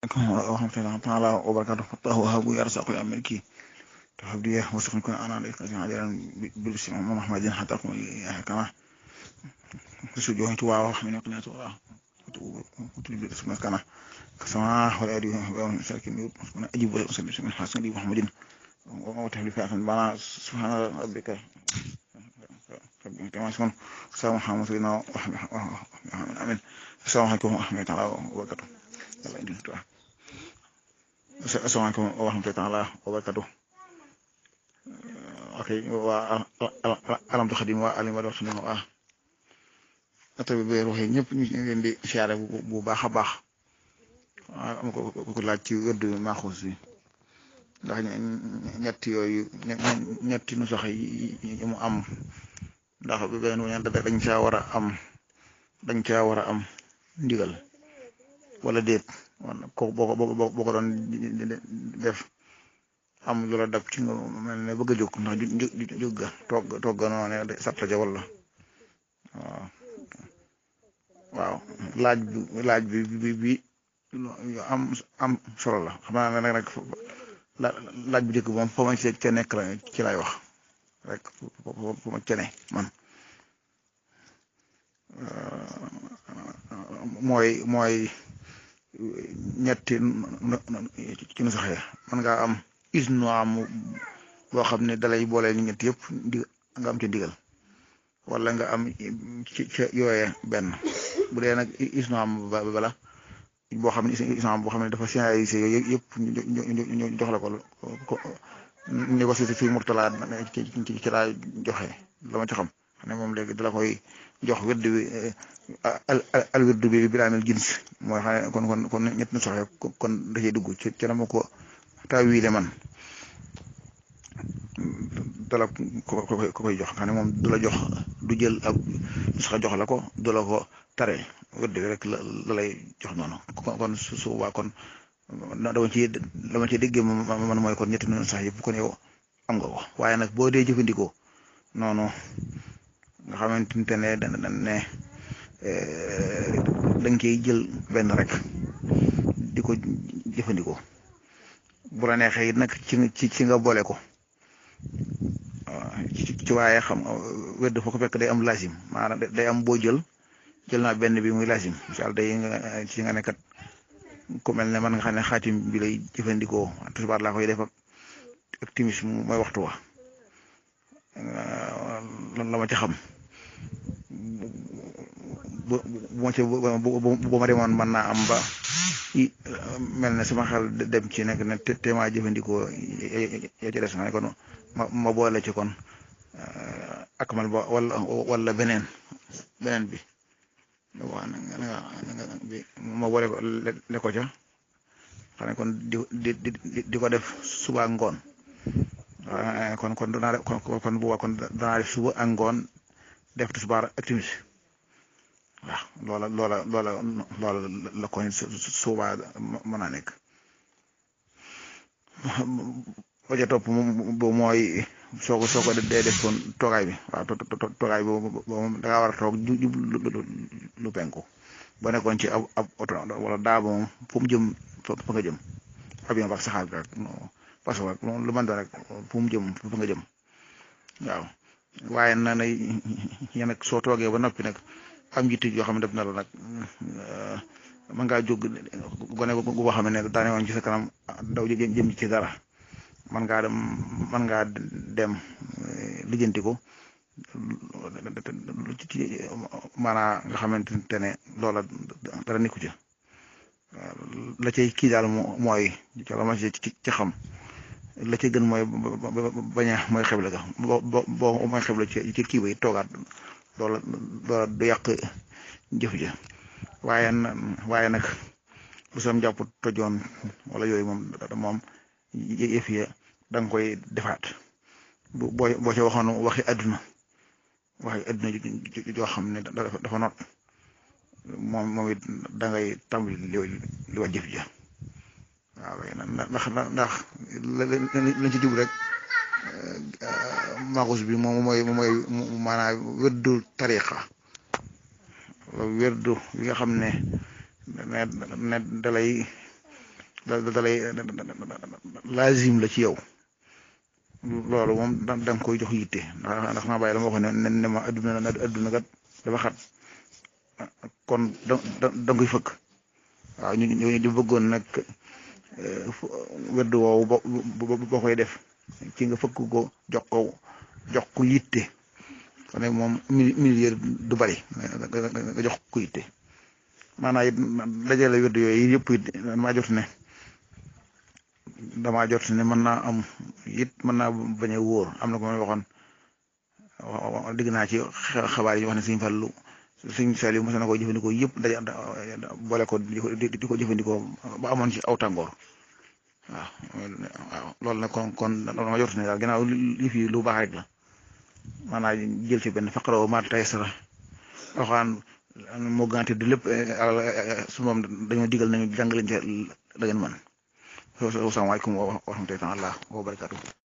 ورحمة تعالى وبركاته فالله وهب يرزق يا ملكي تهديه وسخن كن أنا عليك عاجلا بالبسم محمد حتى أقوم كما سجوه توا وحمين يقنية توا وتلبي اسمه كما كسماء ولا أدري ومن سلك من أجيب وسلم من حسن لي محمد وتهلي فاخر بنا سبحان ربك كما يسمون السلام محمد سيدنا آمين السلام عليكم ورحمة الله وبركاته yàlla indi tuwa asalaamaaleykum wa rahmatullahi taala wa barakatu ok waa alamtu xadim waa alim wado xadim waa ata bi beer waxee ñëpp ñu ngi leen di siyaare bu baax a baax am ko ko laaj ci wërd maaxuus bi ndax ñetti yooyu ñetti nu sox yi mu am ndax bi benn wu dañ caa war a am dañ caa war a am ndigal wala déet ko boo ko boo ko doon def am lu la dab ci nga mel ne bëgg a jóg ndax jóg ga toog toog noo ne satta ja wala waaw waaw laaj bi laaj bi bi bi am am solo la xam naa ne nag laaj bi njëkk moom fa ma ci ca nekk la ci lay wax rek fa ma ca ne man mooy mooy ñetti ci nu saxee man ngaa am isnu am boo xam ne dalay boole ni ñett yëpp di nga am ci ndigal wala nga am ci ca yooye benn bu dee nag isnu am bala boo xam ne isnu am boo xam ne dafa signalisé yooyu yëpp ñu jox la ko ni ko si fii murtala ci ci laa joxe la ma ci xam ne moom léegi dala koy jox wedd bi al wedd bi bilaamil jins mooy xam ne kon kon kon ñett na soxee kon da cee dugg ci ci na ma ko taawiile man dala ko ko koy jox xam ne moom du la jox du jël ab sax jox la ko du la ko tare wedd bi rek la la lay jox noonu kon su su waa kon dama ci dama ci déggee man mooy kon ñetti noonu sax yëpp kon yow am nga ko waaye nag boo dee jëfandikoo noonu nga xamante ne da ne da nga koy jël benn rek di ko jëfandikoo bu la neexee it nag ci ci ci nga boole ko ci waaye xam wedd foo ko fekk day am lasim maanaam day am boo jël jël naa benn bi muy lasim incha allah day ci nga nekkat ku mel ne man nga xam ne xaatim bi lay jëfandikoo tisbaar laa koy def ak timis mooy waxtu wa lan la ma ci xam bu bu ma ci bu ma demoon mën naa am ba mel ne sama xel dem ci nekk ne te maa jëfandikoo ya ci des na kon ma ma boole ci kon ak man ba wala wala beneen beneen bi waaw bi ma boole ko le ko ca xam ne kon di di di ko def suba ngoon waaw kon kon danaa def kon kon bu kon danaa def suba ak ngoon def tisbaar ak timis waaw loola loola loola loola la ko suba mën naa nekk ba ca topp bu mooy soo ko soo ko dee def kon toogaay bi waaw toogaay boobu moom da ngaa war a toog jub lu penku ba nekkoon ci ab ab oto wala daa moom fu mu jëm fa nga jëm avion ba saxaar bi rek parce que lu mën doon rek fu mu jëm fa nga jëm waaw waaye na na yéen nag soo toogee ba noppi nag am njiit yoo xam ne def na la nag mën ngaa jóg gone gu boo xam ne daane woon ci sa kanam daw jëm ci dara man ngaa dem man ngaa dem lijjanti ko maanaa nga xamante ne loola dara nekku ci la cay kii daal mooy ca la ma ci ci xam la ca gën mooy bañ a mooy xeble ga boo boo mooy xeble ci ci kii bay toogaat loola loola du yàq jëf ja waaye waaye nag bu sam jàpp tojoon wala yooyu moom moom yëf ya da nga koy defaat boo boo ca waxoon waxi àdduna waxi àdduna joo xam ne dafa not moom moom it da ngay tàmbali li li wax jëf ja waaw ndax ndax lañ ci jub rek maaxus bi moom mooy mooy maanaam wérdu tariqa wérdu yi nga xam ne ne ne dalay da da lay laazim la ci yow loolu moom da nga koy jox yitte ndax ndax naa bàyyi la ma waxoon ne ne ma adduna na adduna kat dafa xat kon da da da nga koy fëkk waaw ñu ñu ñu bëggoon nag wedd woowu boo boo koy def ci nga fëkk ko jox ko jox ko yitte kon nag moom millier du bari nga jox ko yitte maanaam it dajale wedd yooyu yëpp it damaa jot ne damaa jot ne mën naa am it mën naa bañ a wóor am na ko ma waxoon digg naa ci xabaar yi wax ne Sëñ Fallu Sëñ Saliou mos na ko jëfandikoo yëpp daje boole ko di ko jëfandikoo ba amoon ci aw tàngoor waaw waaw loolu nag kon kon dama jot ne daal ginnaaw li fi lu baax rek la maanaam jël ci benn faqra ma tayassara waxaan moo gànte du lépp su moom dañoo digal nañu jàng leen ci la ngeen mën asalaamaaleykum wa rahmatulah wa barakaatu